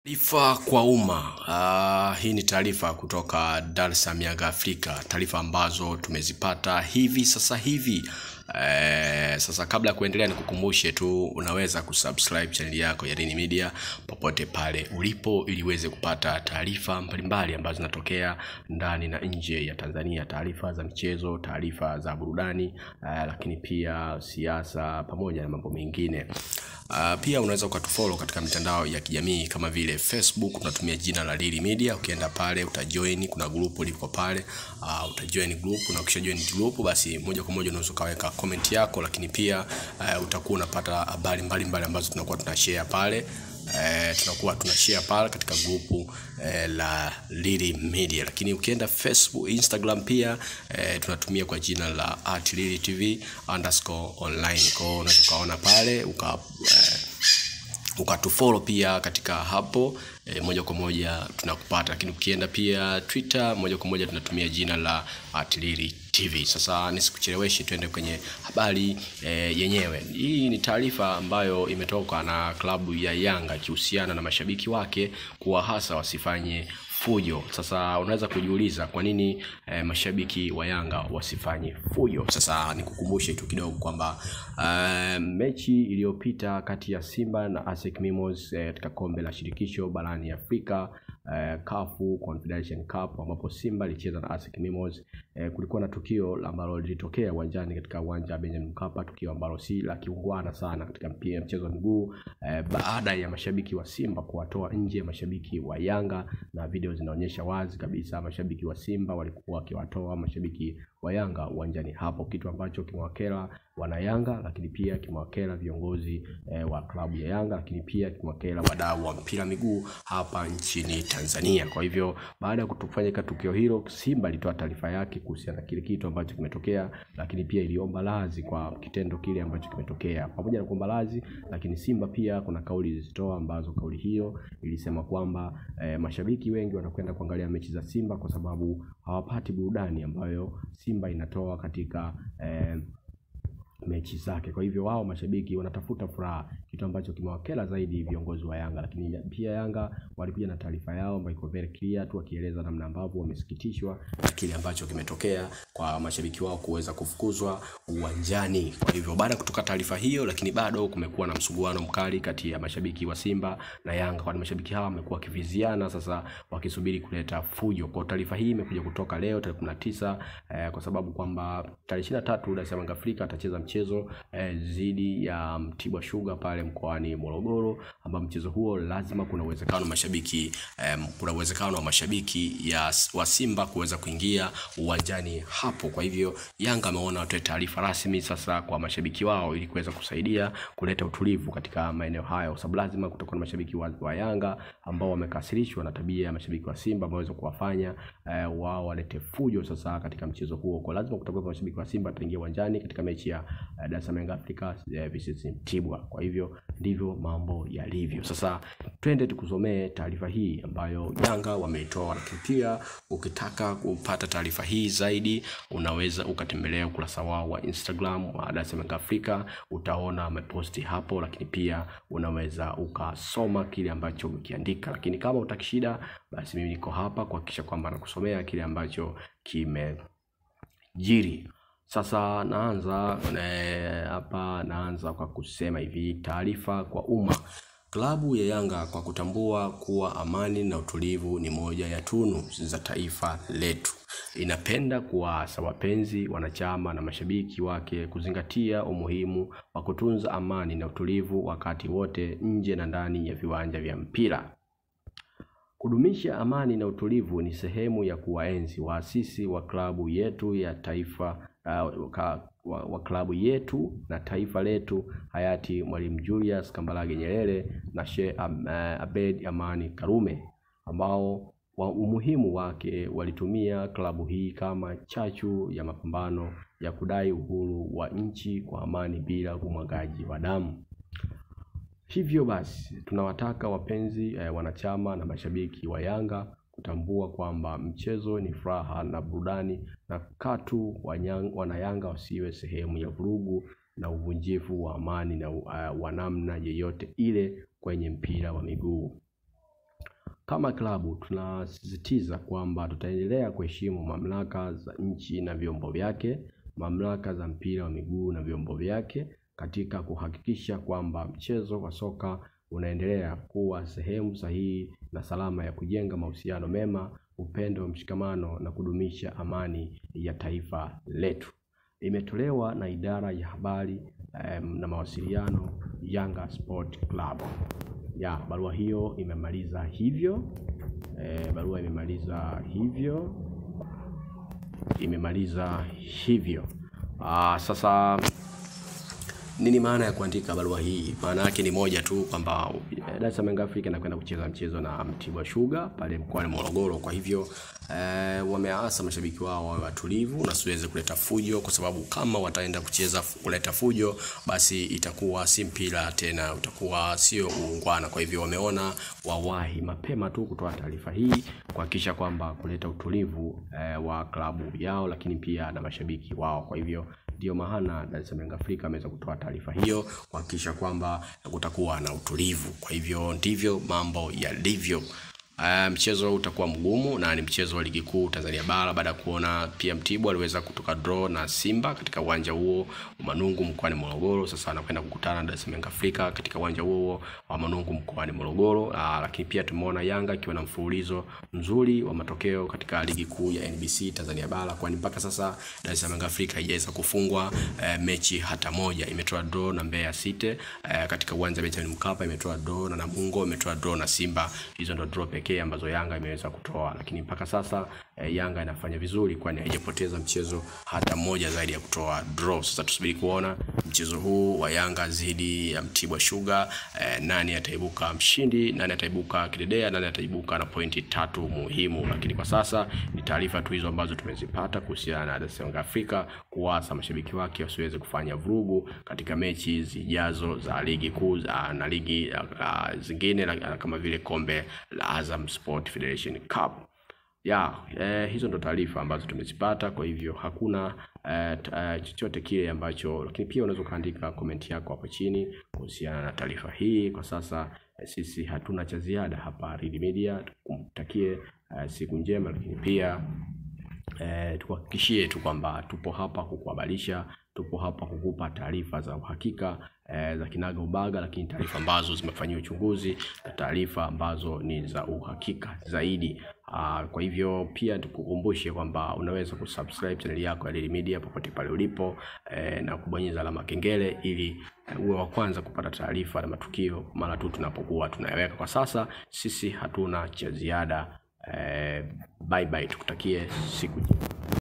Taarifa kwa umma. Uh, hii ni taarifa kutoka Dar es Salaam Yanga Afrika, taarifa ambazo tumezipata hivi sasa hivi. Eh, sasa kabla ya kuendelea nikukumbushe tu unaweza kusubscribe channel yako ya Rini Media popote pale ulipo ili uweze kupata taarifa mbalimbali ambazo zinatokea ndani na nje ya Tanzania, taarifa za michezo, taarifa za burudani, eh, lakini pia siasa pamoja na mambo mengine. Uh, pia unaweza ukatufollow katika mitandao ya kijamii kama vile Facebook unatumia jina la Lili Media. Ukienda pale utajoin, kuna grupu liko pale uh, utajoin group na ukisha join group, basi moja kwa moja unaweza ukaweka comment yako, lakini pia uh, utakuwa unapata habari mbalimbali ambazo tunakuwa tunashare pale eh, tunakuwa tunashare pale katika grupu eh, la Lili Media, lakini ukienda Facebook, Instagram pia eh, tunatumia kwa jina la at Lili TV underscore online. Kwa hiyo unaweza ukaona pale uka eh, ukatufollow pia katika hapo e, moja kwa moja tunakupata, lakini ukienda pia Twitter moja kwa moja tunatumia jina la Atilili TV. Sasa nisikucheleweshe, tuende kwenye habari e, yenyewe. Hii ni taarifa ambayo imetoka na klabu ya Yanga ikihusiana na mashabiki wake kuwa hasa wasifanye fujo. Sasa unaweza kujiuliza kwa nini eh, mashabiki wa Yanga wasifanye fujo. Sasa nikukumbushe tu kidogo kwamba eh, mechi iliyopita kati ya Simba na ASEC Mimosas eh, katika kombe la shirikisho barani Afrika eh, CAF Confederation Cup ambapo Simba ilicheza na ASEC Mimosas eh, kulikuwa na tukio ambalo lilitokea uwanjani katika uwanja wa Benjamin Mkapa, tukio ambalo si la kiungwana sana katika mpira mchezo wa miguu eh, baada ya mashabiki wa Simba kuwatoa nje mashabiki wa Yanga na video zinaonyesha wazi kabisa mashabiki wa Simba walikuwa wakiwatoa mashabiki wa Yanga uwanjani hapo, kitu ambacho kimewakera wana Yanga, lakini pia kimewakera viongozi eh, wa klabu ya Yanga, lakini pia kimewakera wadau wa mpira miguu hapa nchini Tanzania. Kwa hivyo baada ya kutofanyika tukio hilo, Simba ilitoa taarifa yake kuhusiana na kile kitu ambacho kimetokea, lakini pia iliomba radhi kwa kitendo kile ambacho kimetokea. Pamoja na kuomba radhi, lakini Simba pia kuna kauli ilizitoa ambazo kauli hiyo ilisema kwamba eh, mashabiki wengi wanakwenda kuangalia mechi za Simba kwa sababu hawapati burudani ambayo Simba inatoa katika eh, mechi zake. Kwa hivyo wao mashabiki wanatafuta furaha, kitu ambacho kimewakera zaidi viongozi wa Yanga. Lakini pia Yanga walikuja na taarifa yao ambayo iko very clear tu, wakieleza namna ambavyo wamesikitishwa na kile ambacho kimetokea kwa mashabiki wao kuweza kufukuzwa uwanjani. Kwa hivyo baada ya kutoka taarifa hiyo, lakini bado kumekuwa na msuguano mkali kati ya mashabiki wa Simba na Yanga, kwani mashabiki hawa wamekuwa wakiviziana sasa, wakisubiri kuleta fujo. Kwa taarifa hii imekuja kutoka leo tarehe 19 eh, kwa sababu kwamba tarehe 23 Dar es Salaam Afrika atacheza mchezo eh, dhidi ya Mtibwa Sugar pale mkoani Morogoro, ambao mchezo huo lazima kuna uwezekano mashabiki eh, kuna uwezekano wa mashabiki ya wa Simba kuweza kuingia uwanjani hapo. Kwa hivyo Yanga ameona watoe taarifa rasmi sasa kwa mashabiki wao ili kuweza kusaidia kuleta utulivu katika maeneo hayo, kwa sababu lazima kutakuwa na mashabiki wa, wa Yanga ambao wamekasirishwa na tabia ya mashabiki wa Simba ambao waweza kuwafanya eh, wao walete fujo sasa katika mchezo huo. Kwa lazima kutakuwa na mashabiki wa Simba wataingia uwanjani katika mechi ya uh, Dar es Salaam Young Africa uh, versus Mtibwa. Kwa hivyo ndivyo mambo yalivyo. Sasa twende tukusomee taarifa hii ambayo Yanga wameitoa, lakini pia ukitaka kupata taarifa hii zaidi unaweza ukatembelea ukurasa wao wa Instagram wa Dar es Salaam Young Africa, utaona wameposti hapo, lakini pia unaweza ukasoma kile ambacho umekiandika. Lakini kama utaki shida, basi mimi niko hapa kuhakikisha kwamba nakusomea kile ambacho kimejiri. Sasa naanza hapa, naanza kwa kusema hivi, taarifa kwa umma. Klabu ya Yanga kwa kutambua kuwa amani na utulivu ni moja ya tunu za taifa letu, inapenda kuwaasa wapenzi, wanachama na mashabiki wake kuzingatia umuhimu wa kutunza amani na utulivu wakati wote, nje na ndani ya viwanja vya mpira. Kudumisha amani na utulivu ni sehemu ya kuwaenzi waasisi wa klabu yetu ya taifa uh, ka, wa, wa klabu yetu na taifa letu hayati Mwalimu Julius Kambarage Nyerere na Sheikh uh, Abed Amani Karume ambao wa umuhimu wake walitumia klabu hii kama chachu ya mapambano ya kudai uhuru wa nchi kwa amani bila umwagaji wa damu. Hivyo basi tunawataka wapenzi eh, wanachama na mashabiki wa Yanga kutambua kwamba mchezo ni furaha na burudani, na katu wanayanga wasiwe sehemu ya vurugu na uvunjifu wa amani na uh, wa namna yeyote ile kwenye mpira wa miguu. kama klabu tunasisitiza kwamba tutaendelea kuheshimu mamlaka za nchi na vyombo vyake, mamlaka za mpira wa miguu na vyombo vyake katika kuhakikisha kwamba mchezo wa soka unaendelea kuwa sehemu sahihi na salama ya kujenga mahusiano mema, upendo, mshikamano na kudumisha amani ya taifa letu. Imetolewa na idara ya habari em, na mawasiliano Yanga Sport Club. Ya, barua hiyo imemaliza hivyo. E, barua imemaliza hivyo, imemaliza hivyo. Aa, sasa nini maana ya kuandika barua hii? Maana yake ni moja tu kwamba eh, Dar es Salaam Young Africa inakwenda kucheza mchezo na Mtibwa Sugar pale mkoani Morogoro. Kwa hivyo eh, wameasa mashabiki wao wawe watulivu na siweze kuleta fujo, kwa sababu kama wataenda kucheza kuleta fujo, basi itakuwa si mpira tena, utakuwa sio uungwana. Kwa hivyo wameona wawahi mapema tu kutoa taarifa hii kuhakikisha kwamba kuleta utulivu eh, wa klabu yao, lakini pia na mashabiki wao. Kwa hivyo ndio maana Dar es Salaam Young Africa ameweza kutoa taarifa hiyo kuhakikisha kwamba kutakuwa na utulivu. Kwa hivyo ndivyo mambo yalivyo. Uh, mchezo utakuwa mgumu na ni mchezo wa ligi kuu Tanzania bara baada ya kuona pia Mtibwa aliweza kutoka draw na Simba katika uwanja huo wa Manungu mkoani Morogoro. Sasa anakwenda kukutana na Dar es Salaam Young Africa katika uwanja huo wa Manungu mkoani Morogoro. Uh, lakini pia tumeona Yanga ikiwa na mfululizo mzuri wa matokeo katika ligi kuu ya NBC Tanzania bara, kwani mpaka sasa Dar es Salaam Young Africa haijaweza kufungwa uh, mechi hata moja. Imetoa draw na Mbeya City uh, katika uwanja wa Benjamin Mkapa, imetoa draw na Namungo, imetoa draw na Simba. Hizo ndio draw pekee ambazo Yanga imeweza kutoa, lakini mpaka sasa eh, Yanga inafanya vizuri, kwani haijapoteza mchezo hata mmoja zaidi ya kutoa draw. Sasa tusubiri kuona mchezo huu wa Yanga dhidi ya Mtibwa Sugar, eh, nani ataibuka mshindi, nani ataibuka kidedea, nani ataibuka na pointi tatu muhimu. Lakini kwa sasa ni taarifa tu hizo ambazo tumezipata kuhusiana na Dar es Salaam Africa, kuwasa mashabiki wake wasiweze kufanya vurugu katika mechi zijazo za ligi kuu za- na ligi uh, zingine la- kama vile kombe la Azam Sport Federation Cup ya eh, hizo ndo taarifa ambazo tumezipata. Kwa hivyo hakuna eh, t- eh, chochote kile ambacho, lakini pia unaweza ukaandika komenti yako hapo chini kuhusiana na taarifa hii. Kwa sasa eh, sisi hatuna cha ziada hapa Reed Media, tukumtakie eh, siku njema, lakini pia eh, tukuhakikishie tu kwamba tupo hapa kukuhabarisha, tupo hapa kukupa taarifa za uhakika eh, za kinaga ubaga, lakini taarifa ambazo zimefanyiwa uchunguzi na taarifa ambazo ni za uhakika zaidi. Aa, kwa hivyo pia tukukumbushe kwamba unaweza kusubscribe channel yako ya Daily Media popote pale ulipo eh, na kubonyeza alama kengele ili eh, uwe wa kwanza kupata taarifa na matukio mara tu tunapokuwa tunayaweka. Kwa sasa sisi hatuna cha ziada. Eh, bye bye, tukutakie siku njema.